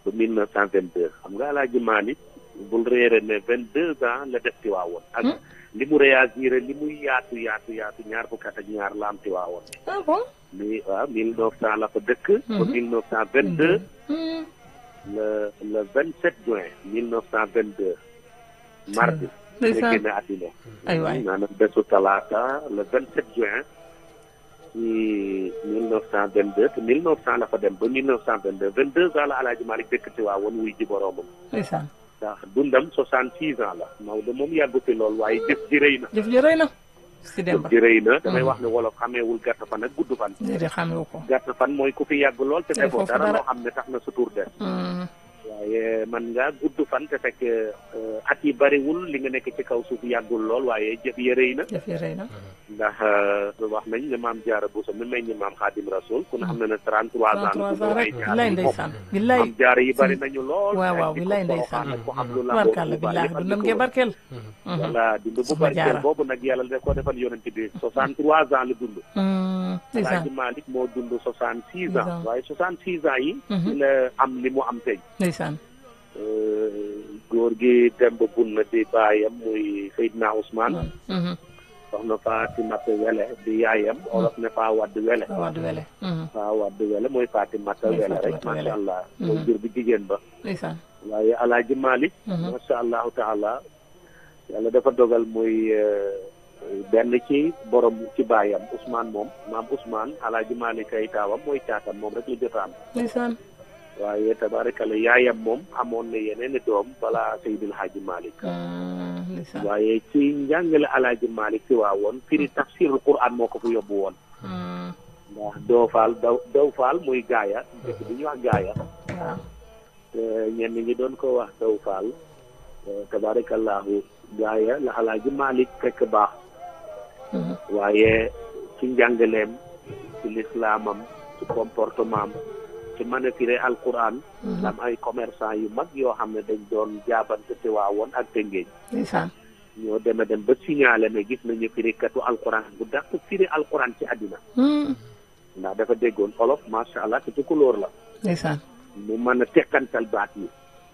ba mille neuf cent vingt deux xam nga Alaaji Maalik bul réere ne vingt deux ans la def Tiwaawoon ak li mu réagir li muy yaatu yaatu yaatu ñaar fukki at ak ñaar la am Tiwaawoon ah bon. mi waaw mille neuf cent la fa dëkk ba mille neuf cent vingt deux le le vingt sept juin mille neuf cent vingt deux mardi la ndeysaan génne àddina ay waay maanaam bésu talaata le vingt sept juin ci mille neuf cent vingt deux te mille neuf cent la fa dem ba mille neuf cent vingt deux vingt deux ans la Alaaji Maalik dëkk Tiwaawoon wuy ji boroomam ndeysaan ndax dundam soixante six ans la Maodo moom yàggu fi lool waaye jëf ji rëy na jëf ji rëy na si jëf Demba ji rëy na damay wax ne wolof xameewul gàtt fan ak gudd fan déedéet xamewu ko gàtt fan mooy ku fi yàgg lool te Te defoo foofu dara dara. loo xam ne tax na sa tur des Hmm, waaye man nga gudd fan te fekk euh, at yi bariwul li nga nekk ci kaw suuf yàggul lool waaye jëf yi rëy na jëf ji rëy na ndax euh, wax nañ ne maam Jaara Buso mi may ñi maam Xaadim Rasul ku ne xam ne ne 33 ans 33 ans la rek ay billaay ndeysaan billaay maam Jaara yi bari nañu lool waaw waaw ay billaay jikko ndeysaan boroxaan ak ku xam lu la barkalla billaay dundam ngee barkeel voilà dund bu Soxna barkeel Jaara. boobu nag yàlla da ko defal yonent bi 63 ans la dund Hmm, ndeysaan Alaaji Malick moo dund 66 Dix ans ans. waaye 66 ans yi Mhm. ci la am li mu am tey ndeysaan Euh, góor gi dem ba bun na di baayam muy Seydina Ousmane Mhm, soxna Fatimata Wele di yaayam olof ne faa wadd wele waaw du wele Mhm, faa wadd wele mooy Fatimata Mooy Wele rek Fatimata Wele. macha allah Mhm. mooy jur bi jigéen ba ndeysaan waaye Alaaji Malick Mhm. macha allahu taala yàlla dafa dogal muy euh, benn ci borom ci baayam Ousmane moom maam Ousmane Alaaji Malick ay taawam mooy caatam moom rek la jot a am ndeysaan waaye tabaarkalla yaayam moom amoon na yeneen i doom balaa Seydil Hadji Malick Hmm, ndeysaan waaye ci njàngale Alaaji Malick ci waa woon firi tafsirul Qur'an moo ko fa yóbbu woon Hmm, ndax doo faal daw daw faal muy gaaya dëkk bi ñuy wax gaaya waaw te ñenn ñi doon ko wax daw faal tabaarakallahu gaaya la Alaaji Malick fekk baax Mhm, waaye ci njàngaleem ci lislaamam ci comportement am ci mën a firi alquran mhm, am ay commerçant yu mag yoo xam ne dañ doon jaabante te waa woon ak Tëngéej ndeysaan ñoo dem a dem ba signalé ne gis nañu firikatu alquran bu dàq firi alquran ci àddina Hmm, ndax dafa déggoon olof macha allah te ci couleur la ndeysaan mu mën a tekkantal baat yi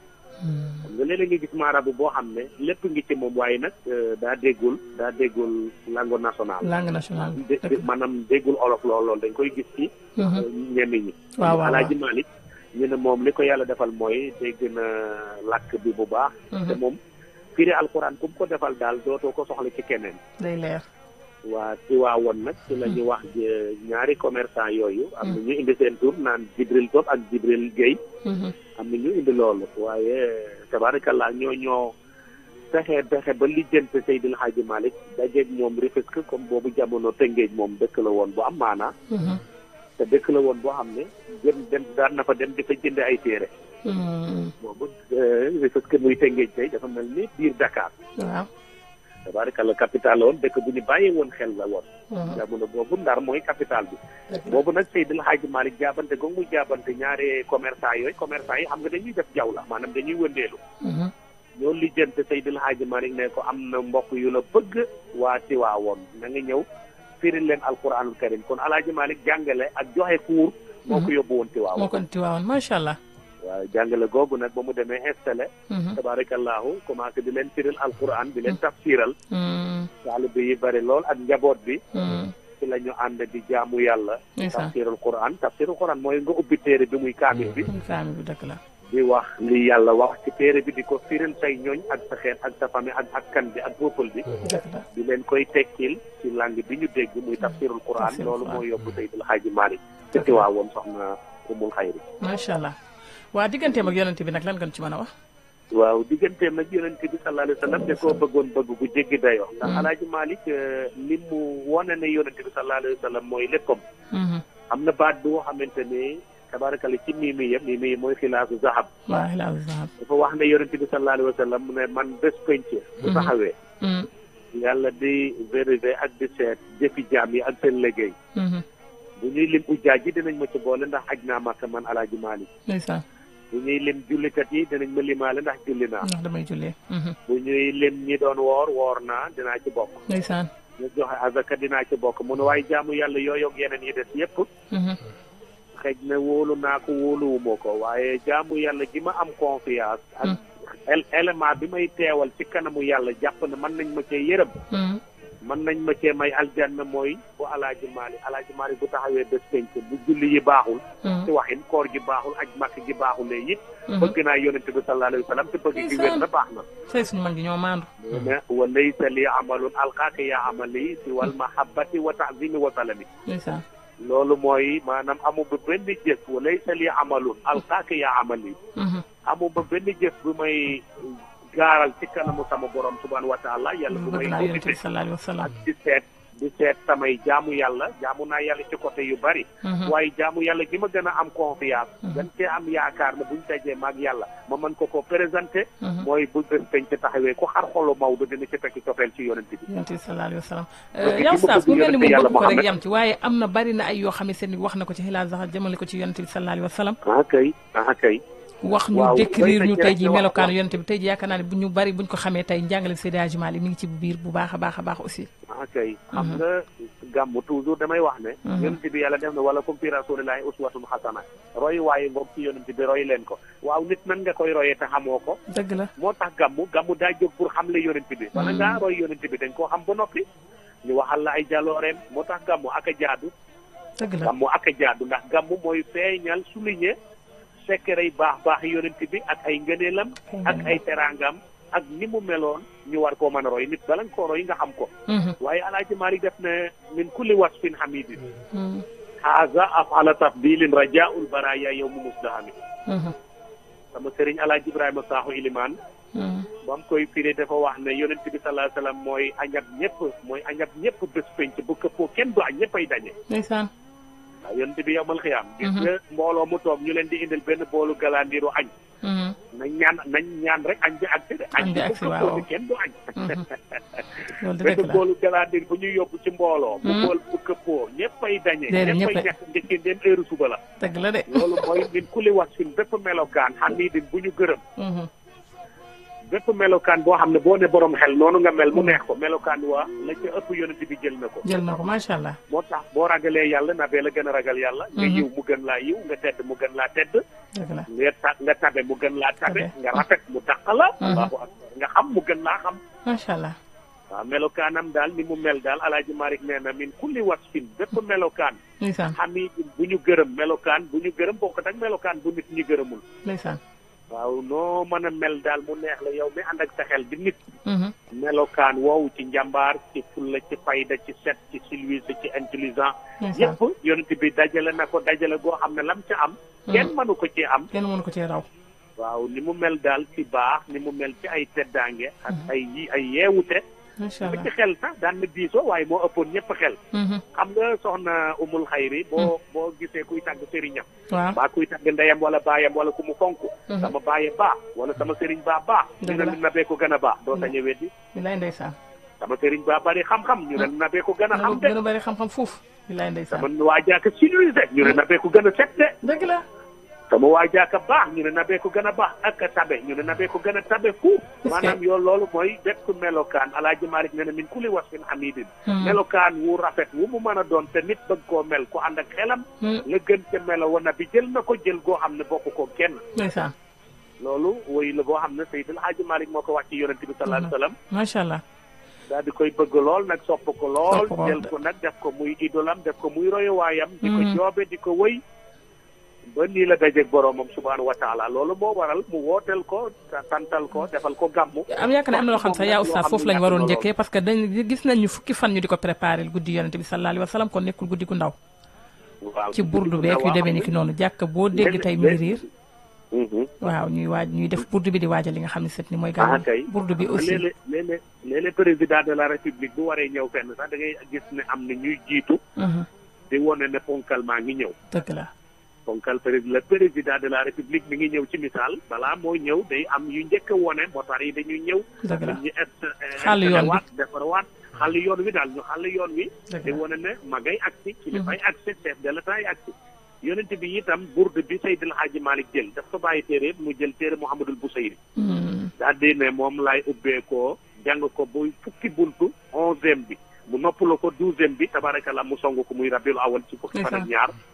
Hmm, xam nga léeg-léeg nga gis maarabu boo xam ne lépp ngi ci moom waaye nag euh, daa déggul daa déggul langue nationale langue nationale dé- dé- maanaam déggul olof lool lool dañ koy gis ci Mhm, euh, ñenn ñi waaw waaw Alaaji Malick ñu ne moom li ko yàlla defal mooy dégg na làkk bi bu baax te Mhm, moom firi alquran ku mu ko defal daal dootoo ko soxla ci keneen day leer waa ci waa woon nag ci la ñu wax je- ñaari commerçant yooyu am na ñu indi seen tur naan Jibril Top ak Jibril Guèye Mhm, am na ñu indi loolu waaye tabarakallah ñoo ñoo fexe fexe ba lijjante Seydil Hadji Malick dajeeg moom Rufisque comme boobu jamono Tëngéej moom dëkk la woon bu am maanaa mhm, te dëkk la woon boo xam ne jëm dem daan na fa dem di fa jënd ay téere hmm, boobu Rufisque muy Tëngéej tey dafa mel ni biir Dakar waaw tabarakallah capital la woon dëkk bu ñu bàyyee woon xel la woon Mhm, jamono boobu Ndar mooy capital bi dëgg la. boobu nag Seydil Hadji Malick jaabante googu muy jaabante ñaari commerçant yooyu commerçant yi xam nga dañuy def jaw la maanaam dañuy wëndeelu Mhm, ñoo lijjante Seydil Hadji Malick ne ko am na mbokk yu la bëgg waa Tiwaawoon na nga ñëw firil leen alquranul karim kon Alaaji Malick jàngale ak joxe cours moo ko yóbbu woon moo Tiwaawoon kon tiwaawoon macha allah waaw jàngale googu nag ba mu demee installé Mhm, tabarakallahu commencé di leen firil alquran di leen tafsiral hmm, taalibe yi bari lool ak njaboot bi hmm, ci la ñu ànd di jaamu yàlla ndeysaan tafsirul quran tafsirul quran mooy nga ubbi téere bi muy kaamil bi kaami bi dëgg la di wax li yàlla wax ci téere bi di ko firil say ñooñ ak sa xeet ak sa famille ak askan bi ak peuple bi dëgg la di leen koy tekkil ci langue bi ñu dégg muy tafsirul quran Tafsirul loolu Quran. moo yóbbu Seydil Hadji Malick ci Tiwaawoon soxna umul xayri macha allah waa digganteem ak yonent bi nag lan nga ci mën a wax waaw digganteem nag yonent bi sallallahu alayhi wa sallam da koo bëggoon bëgg bu jéggi dayoo ndax alaaji Malick li mu wone ne yonent bi sallallahu alayhi wa sallam mooy léppam Mhm, am na baat boo xamante ne tabarakalla ci miimi yëpp miimi yëpp mooy xilaasu zahab waa xilaasu zahab dafa wax ne yonent bi sallallahu alayhi wa sallam mu ne man bés penc bu Mhm. taxawee Mhm, yàlla di vérifier ak di seet jëfi jaam yi ak seen liggéey mhm, bu ñuy lim ujjaaj yi dinañ ma ci boole ndax aj naa Makka man alaaji Malick ndeysaan bu ñuy lim jullikat yi dinañ ma limaale ndax julli naa ndax damay jullee Mhm, bu ñuy lim ñi doon woor woor naa dinaa ci bokk ndeysaan ñu joxe azaka dinaa ci bokk mu ne waaye jaamu yàlla yooyu ak yeneen yi des yépp Mhm, xëj na wóolu naa ko wóoluwuma ko waaye jaamu yàlla gi ma am confiance ak el- élément bi may teewal ci kanamu yàlla jàpp ne mën nañ ma cee yërëm mën nañ ma cee may aljanna mooy bu alaaji maali alaaji maali bu taxawee bés penc bu julli yi baaxul ci waxin koor gi baaxul aj màkk gi baaxulee it bëgg naa yonent bi sallallahu alayhi wa sallam te bëgg gi wér na baax na say suñu mag gi ñoo maandu ne wa laysa li amalun alqaaka ya amali si wal mahabbati wa taazimi wa salami ndeysaan loolu mooy maanaam amu ba benn jëf wa laysa li amalun alqaaka ya amali amu ba benn jëf bu may gaaral ci kanamu sama borom subhanahu wa taala yàlla bu may bëgg naa yonent bi audité sallallahu alayhi wa sallam ak di seet di seet samay jaamu yàlla jaamu naa yàlla ci côté yu bari waaye jaamu yàlla gi ma gën a am confiance gën cee am yaakaar ne buñ dajee maag yàlla ma mën ko ko présenté mooy bu bés peñ ci taxawee ku xar xolu Maodo dina ci fekk cofeel ci yonent bi yonent bi sallallahu alayhi wa sallam Parce que yow ki ma Oustaz bëgg mu mel ni yonent mu yàlla bëgg ko rek Muhammad. yam ci waaye am na bari na ay yoo xam ne seen wax na ko ci xilaas sax jëmale ko ci yonent bi sallallahu alayhi wa sallam ah kay ah kay wax ñu waaw décrire doy na ñu ci tey rek ji ñu wax- melokaanu wax- yonent bi tey ji yaakaar naa ne bu ñu bari buñ ko xamee tey njàngale Seydi Hadji Malick mi ngi ci biir bu baax a baax a baax aussi ah kay xam nga gàmm toujours damay wax ne Mhm. yonent bi yàlla def na wala kum fi rasulillahi uswatun xasana roy waaye ngoog ci yonent bi roy leen ko waaw nit nan nga koy royee te xamoo ko dëgg la moo tax gàmmu gàmmu daa jóg pour xamle yonent bi wala ngaa roy yonent bi dañ koo xam ba noppi ñu waxal la ay jalooreem moo tax gàmmu ak a jaadu dëgg la gàmmu ak a jaadu ndax gàmmu mooy feeñal souligner secret yi baax baax yonent bi ak ay ngëneelam ak ay teraangam ak ni mu meloon ñu war koo mën a roy nit bala nga koo roy nga xam ko Mhm. waaye alaaji Maalik def ne min kulli wasfin hamidin Mhm. haza afala tafdilin rajaul baraya yow mu musdahami Mhm. sama sëriñ alaaji Ibrahima Sakho Ilimaan Mhm. ba mu koy firi dafa wax ne yonent bi sallallahu alayhi wasallam mooy añab ñëpp mooy añab ñëpp bés penc bu këppoo kenn du añ ñëppay daje ndeysaan waaw yonent bi yowmal xiyaam gis Mhm. nga mbooloo mu toog ñu leen di indil benn boolu galandiru añ Mhm. nañ ñaan nañ ñaan rek añ bi agsi de añ Añ bi bi bu agsi, këppoo waaw. ni kenn du añ Mhm. loolu de benn dëgg la boolu galandir bu ñuy yóbbu ci mbooloo bu Mhm. bool bu këppoo ñëppay dañe Déedéet, ñëppay ñëppay- ñàkk ndekki ndeen heure suba la dëgg la de loolu mooy min kulli wasfin bépp melokaan hamidin bu ñu gërëm Mhm. bépp melokaan boo xam ne boo ne borom xel noonu nga mel mu neex ko melokaan waa la ca ëpp yonent bi jël na ko jël na ko macha allah moo tax boo ragalee yàlla na bee la gën a ragal yàlla nga Mhm. yiw mu gën laa yiw nga tedd mu gën laa tedd dëgg la nga ta nga tabe mu gën laa tabe Tabe. nga rafet mu dàq la Mhm. allahu akbar nga xam mu gën laa xam macha allah waaw melokaanam daal ni mu mel daal alaaji Malick nee na min kulli wasfin bépp melokaan ndeysaan xamidin bu ñu gërëm melokaan bu ñu gërëm bokkut ak melokaan bu nit ñi gërëmul ndeysaan waaw noo mën a mel daal mu neex la yow mi ànd ak sa xel di nit Mhm. melokaan woowu ci njàmbaar ci fulla ci fayda ci set ci civilisé ci intelligent ndeysaan yëpp yonent bi dajale na ko dajale goo xam ne lam ca am kenn mënu ko ci am kenn mënu ko cee raw waaw ni mu mel daal ci baax ni mu mel ci ay teddaange ak ay yi ay yeewute macha ba allah ci xel sax daan na diisoo waaye moo ëppoon ñëpp xel Mhm. xam nga soxna umul xayri boo boo gisee kuy tàgg sëriñam waaw baa kuy tàgg ndeyam wala baayam wala ku mu fonk Mhm. sama baaye baax wala sama sëriñ baa baax ñu Dëgg ne la. na bee ko gën a baax doo sañ a weddi bilaay ndeysaan sama sëriñ baa bari xam-xam ñu ne na bee ko gën a gën xam a de gën a bari xam-xam foofu bilaay ndeysaan sama waa jaaka civilisé ñu ne na bee ko gën a set de dëgg la sama waa jaaka baax ñu ne na bee ko gën a baax ak a tabe ñu ne na bee ko gën a tabe fu que- maanaam yow loolu mooy bépp melokaan alaaji Malick ne na min kulli wasfin hamidin Mhm. melokaan wu rafet wu mu mën a doon te nit bëgg koo mel ko ànd ak xelam Mhm. la gën ca melo wana bi jël na ko jël goo xam ne bokk ko kenn ndeysaan loolu woy la boo xam ne Seydil Hadji Malick moo ko wax ci yonent bi sallallahu alayhi wa sallam macha allah daal di koy bëgg lool nag sopp ko lool Sopp ko. jël ko nag def ko muy idolam def ko muy royowaayam di ko Mhm. joobe di ko wëy ba nii la dajeeg boroomam subhaanahu wa taala loolu moo waral mu wooteel ko ta- santal ko defal ko gàmmu am yaakaar ne am na loo xam sax yaa Loo oustaz xam foofu ne lañ waroon ñàkk na njëkkee parce que dañ gis nañ ñu fukki fan ñu di ko préparé guddi yonente bi sallallahu alayhi wa sallam kon nekkul guddi gu ndaw lool. waaw ci burdu beek yu demee ni ki noonu jàkk boo dégg tey muy riir Mhm. waaw ñuy waaj ñuy def burdu bi di waajal li nga xam ne set ni mooy ah gàmmu kay burdu bi aussi léeg-léeg léeg-léeg léeg-léeg président de la république bu waree ñëw fenn sax da ngay gis ne am na ñuy jiitu Mhm. di wone ne ponkal maa ngi ñëw dëgg la ponkal président le président de la république mi ngi ñëw ci misaal balaa mooy ñëw day am yu njëkk a wone motar yi dañuy ñëw dëgg la ñu est Xàll yoon bi. waat defar waat xàll yoon wi daal ñu xàll yoon wi dëgg di la wone ne ma ngay agsi ci dafay agsi chef de l'état yi agsi yonent bi itam bourde bi Seydil Hadji Malick jël daf ko bàyyi téere mu jël téere Mouhamadul Bousayri Mhm. daal di ne moom laay ubbeekoo jàng ko buy fukki buntu onzième bi mu noppaloo ko douzième bi tabarakallah mu song ko muy rabiul awal ci fukki fan ak Ndeysaan. ñaar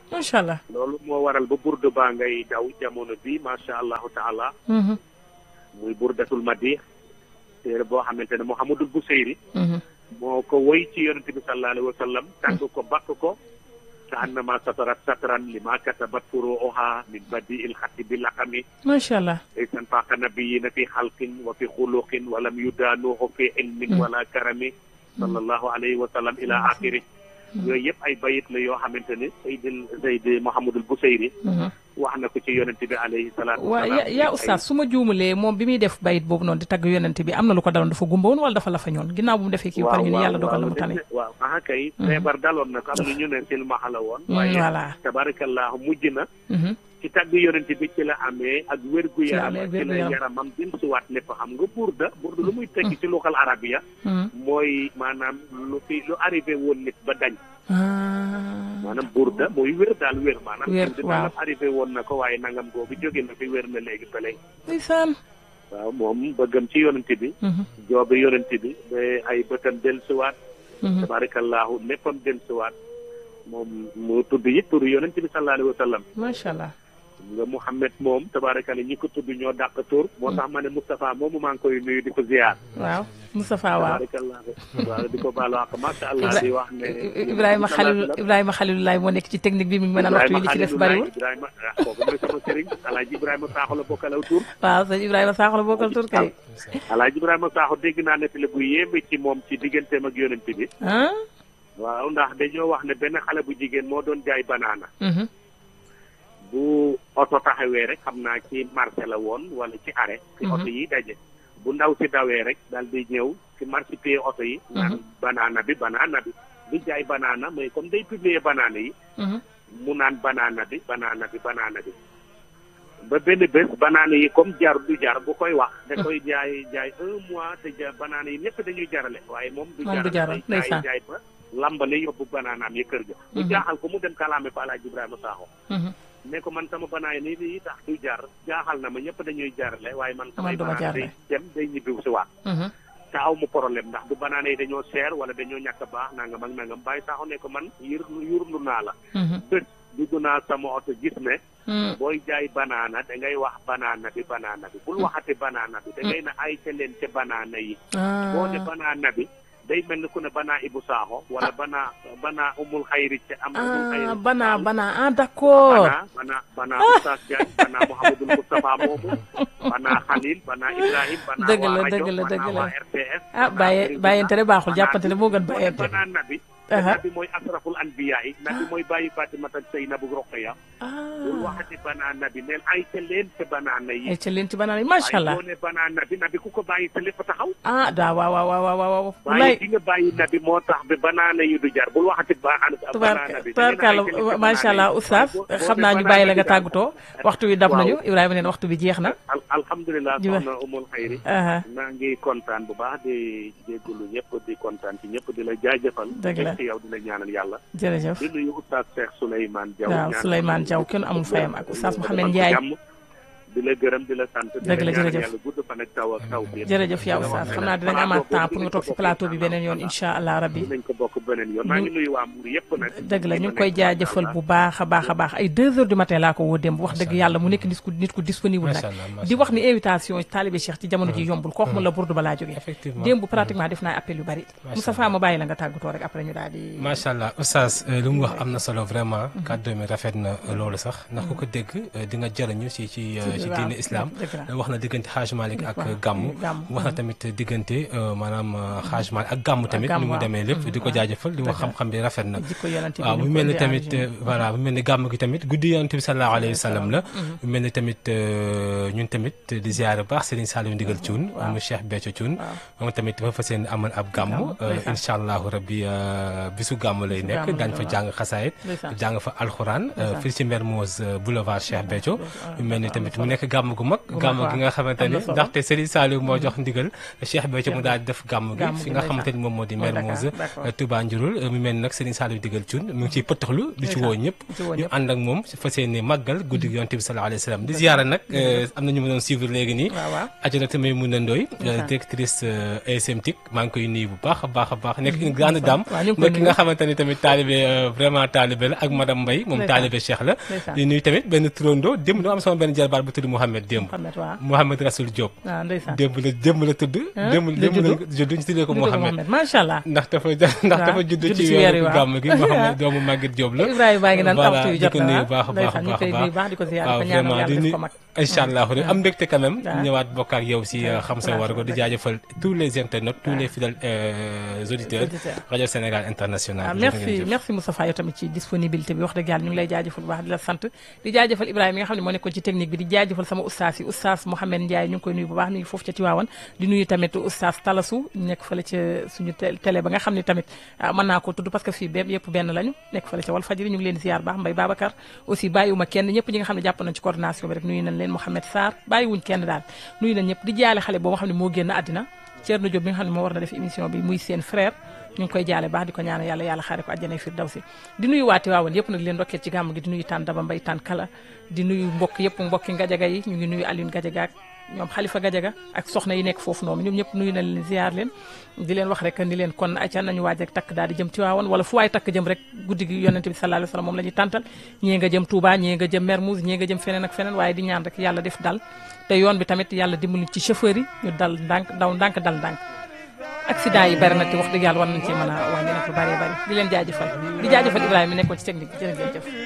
macha allah. loolu moo waral ba burdu baa ngay daw jamono bi macha allahu taala muy burdatul madih téere boo xamante ne Mouhamadul Buseyri moo ko woy ci yonente bi sallallahu alayhi wa sallam tàgg ko bakk ko ka annama satarat satran li ma katabat furuuha min badi il xatti bi laqami macha allah. laysan faaqa nabiyina fi xalqin wa fi xuluqin walam yudaanuhu fi ilmin wala karami sallallahu alayhi wa sallam ila axiri yooyu yëpp ay bayit la yoo xamante ne Seydil Seydi Mouhamadul Buseyri wax na ko ci yonent bi alayhi salaatu waaw ya yaa oustaz su ma juumulee moom bi muy def bayit boobu noonu di tagg yonent bi am na lu ko daloon dafa gumba woon wala dafa la fa ñoon ginnaaw bu mu defee kii ba pare ñu ne yàlla dogal na mu tane waaw aha kay feebar daloon na ko am na ñu ne silmaxa la woon waaye voilà tabarakallahu mujj na ci tagg yonent bi ci la amee ak wérgu yaram amee ci la wér-gu-yaram. yaramam din suwaat lépp xam nga burda burda lu muy tekki ci luxal arabiya mooy maanaam lu fi lu arrivé woon nit ba dañ maanaam burda mooy wér daal wér maanaam Wér, di waaw. nangam arrivé woon na ko waaye nangam googu jóge na fi wér na léegi ba léegi ndeysaan waaw moom bëggam ci yonent bi joobe yonent bi ba ay bëtam dellusiwaat tabarakallahu léppam dellusiwaat moom mu tudd yi turu yonent bi sallallahu alayhi wa sallam macha allah nga Mouhamed moom tabaarakalla ñi ko tudd ñoo dàq tur moo tax ma ne Moustapha moomu maa ngi koy nuyu di ko ziar. waaw Moustapha waaw tabaarakalla waaw di ko baalu àq macha allah di wax ne. Ibrahima Khalil Ibrahima Khalilulaay moo nekk ci technique bi mi ngi mën a waxtu yi li ci des bariwul Ibrahima ah kooku mooy sama sëriñ Alaaji Ibrahima Sakho la bokkalaw tur. waaw sëñ Ibrahima Sakho la bokkal tur kay Alaaji Ibrahima Sakho dégg naa ne bu yéeme ci moom ci digganteem ak yonent bi. ah waaw ndax dañoo wax ne benn xale bu jigéen moo doon jaay banaana. bu oto taxawee rek xam naa ci marché la woon wala ci arrêt. ci oto yi daje. bu ndaw si dawee rek daal di ñëw ci marché pied oto yi. naan banaana bi banaana bi. di jaay banaana mais comme day publier banaana yi. mu naan banaana bi banaana bi banaana bi. ba benn bés banaana yi comme jar du jar bu koy wax. da koy jaay jaay un mois te ja banaana yi ñëpp dañuy jarale waaye moom. du moom du jaral jaay ndeysaan jaay ba lambale yóbbu banaanaam yi kër ga. mu jaaxal ko mu dem kalaame fa Alaaji Ibrahima Sakho. ne ko man sama banaay nii lii tax du jar jaaxal na ma ñëpp dañuy jarale waaye man samay duma banaan day jarale. dem day ñibbiw si waat te aw mu problème ndax du banaana yi dañoo seer wala dañoo ñàkk a baax nangam ak nangam bàyyi saaxo ne ko man yur yurlu naa la bët dugg naa sama oto gis ne booy jaay banaana da ngay wax banaana bi banaana bi bul waxati banaana bi da ngay na ay ca leen ca banaana yi boo ne banaana bi day mel ni ku ne banaa Ibu Saaxo wala banaa banaa umul xayri ca am umul xayri ah bana bana ah d'accord banaa banaa banaa Oustaz Diagne banaa Mouhamadul Moustapha moomu banaa Khalil banaa Ibrahim banaa Dëgg la, waa rajo dëgg la, dëgg banaa la. waa RTS ah bàyye bàyyente ne baaxul jàppante ne moo gën bàyyente banaa nabi Aha. nabi mooy asraful anbiya yi nabi mooy bàyyi Fatimata Seynabu Roqaya bul ah waxati banaa nabi neel ay ca leen ca banaana yi ay ca leen ci banaan yi macha allah waaye boo ne banaa nabi nabi ku ko bàyyi sa lépp taxaw ah daa waaw waaw waaw waaw waaw waaye wallaay ki nga bàyyi nabi moo tax bi banaana yi du jar bul waxati banaa tubaar nabi tubaarkàlla macha allah oustaz xam naa ñu bàyyi la nga tàggatoo waxtu wi dab Waaw. nañu Ibrahima neen waxtu bi jeex na al alhamdulilah Jiba. soxna umul xayri aha maa ngi kontaan bu baax di jégalu ñëpp di kontaan ci ñëpp di la jaajëfal. Dëgg la ci yow di la ñaanal yàlla. jërëjëf di nuyu oustaz Cheikh Souleymane Diaw. waaw ñaanal Souleymane yàlla Diaw gudd kenn fan amul ak fayam wér. ak oustaz Defal Mouhamed ko Ndiaye jàmm. di la gërëm di la sant. di Dëgg la, ñaanal jërëjëf. yàlla gudd fan ak taw ak taw bi. jërëjëf yaa oustaz xam naa dinañ amaat temps pour nga toog si plateau bi beneen yoon incha allah rabbi dinañ ko bokk beneen yoon. maa ngi nuyu waa Mbour yëpp nag. dëgg la ñu ngi koy jaajëfal bu baax a baax a baax ay deux heures du matin laa ko woo démb wax dëgg yàlla mu nekk nit ku nit ku disponible nag Macha Allah, macha di wax ni invitation Talibé Cheikh ci jamono ji yombul kooku mun la burdu balaa jógee Effectivement. démb pratiquement def naa appel yu bari Moustapha ma bàyyi la nga tàggatoo rek après ñu daal di macha allah oustaz euh, lu mu wax am na solo vraiment kàddu mi rafet na euh, loolu sax ndax ku ko dégg euh, di nga jëriñu ci ci euh, ci waaw, diine islam dëgg la. wax na diggante Hajj Malik ak Waaw, gàmmu gàmmu. wax na tamit diggante euh, maanaam euh, Hajj Malik ak gàmmu tamit gàmmu, ni mu waaw. demee lépp di ko jaajëfal di wax Dëgg la. xam-xam bi rafet na jikko yonent bi waaw ni mu mu mel ni ko tamit jaaree. euh, voilà mu mel ni gàmm gi tamit guddi yonent bi sallallahu alayhi wa sallam la mu mel ni tamit euh, ñun tamit di ziare baax Serigne Saliou Ndigal Thioune waaw. mu Cheikh Béthio Thioune waaw. moom tamit dafa fas yéene amal ab gàmm Gàmm, euh, ndeysaan. incha allahu rabbi euh, bisu gàmm lay Bisu nekk gàmm daañ la, fa waaw. jàng xasaayit Ndeysaan. jàng fa alxuraan euh, Ndeysaan. fii ci Mermoz euh, boulevard Cheikh Béthio mu mel ni tamit mu nekk nekk gàmm gu mag gàmm gi nga xamante ni ndaxte Serigne Saliou moo jox ndigal Cheikh Béthio mu daal di def gàmm gi fi nga xamante ni moom moo di Mermoz Touba Njurul mu mel nag Serigne Saliou digal cun mu ngi ciy pëttaxlu di ci woo ñëpp ñu ànd ak moom fas yéene màggal guddi yonent bi sallallahu alayhi wa sallam di ziyaara nag am na ñu ma doon suivre léegi nii Adjaratou Maïmouna Ndoye directrice ASM TIC maa ngi koy nuyu bu baax a baax a baax nekk une grande dame nekk ki nga xamante ni tamit taalibe vraiment taalibe la ak madame Mbaye moom taalibe Cheikh la di nuyu tamit benn turando démb doo am sama benn jarbaat bu tudd Mouhamed démb Mouhamed Rasoul Diop démb la démb la tudd démb démb la judd ñu tuddee ko Mouhamed macha allah ndax dafa ndax dafa judd ci weeru gàmm gi Mouhamed doomu Maguette Diop la Ibrahima baa ngi naan waxtu yu jot di ko nuyu baax a baax a baax di ko ziar waaw vraiment di nuyu incha allah am mbégte quand même ñëwaat bokk ak yow si xam sa war ko di jaajëfal tous les internautes tous les fidèles auditeurs rajo Sénégal international merci merci Moustapha yow tamit ci disponibilité bi wax dëgg yàlla ñu ngi lay jaajëfal bu baax di la sant di jaajëfal Ibrahima mi nga xam ne moo nekkoon ci technique bi di jaajëfal sama oustaz yi oustaz Mouhamed Ndiaye ñu ngi koy nuyu bu baax mi ngi foofu ca Tiwaawan di nuyu tamit oustaz Talasu nekk fële ca suñu télé ba nga xam ne tamit mën naa ko tudd parce que fii benn yëpp benn lañu nekk fële ca Walfadjri ñu ngi leen di ziar baax Mbaye Babacar aussi bàyyiwuma kenn ñëpp ñi nga xam ne jàpp nañ ci coordination bi rek nuyu nañ leen Mouhamed Sarr bàyyiwuñ kenn daal nuyu nañ ñëpp di jaale xale boo nga xam ne moo génn àddina Thierno Diop bi nga xam ne moo war na def émission bi muy seen frère ñu ngi koy jaale baax di ko ñaanal yàlla yàlla xaare ko àjjana firdawsi di nuyu waati waawoon yëpp nag leen ndokkee ci gàmm gi di nuyu taan daba mbay taan kala di nuyu mbokk yëpp mbokki ngajaga yi ñu ngi nuyu Alioune Gajaga ak ñoom xalifa Gajaga ak soxna yi nekk foofu noonu ñoom ñëpp nuyu na leen ziar leen di leen wax rek ni leen kon acca nañu waaj rek takk daal di jëm Tiwaawan wala fu waay takk jëm rek guddi gi yonente bi sallallahu alayhi wasallam moom la ñuy tàntal ñii nga jëm Touba ñii nga jëm Mermoz ñii nga jëm feneen ak feneen waaye di ñaan rek yàlla def dal te yoon bi tamit yàlla dimbali ci chauffeur yi ñu dal ndànk daw ndànk dal ndànk accident yi bari na te wax dëgg yàlla war nañ cee mën a wàññi nag lu bari bari di leen jaajëfal di jaajëfal Ibrahima mi nekkoon ci technique bi jërë ngeen jëf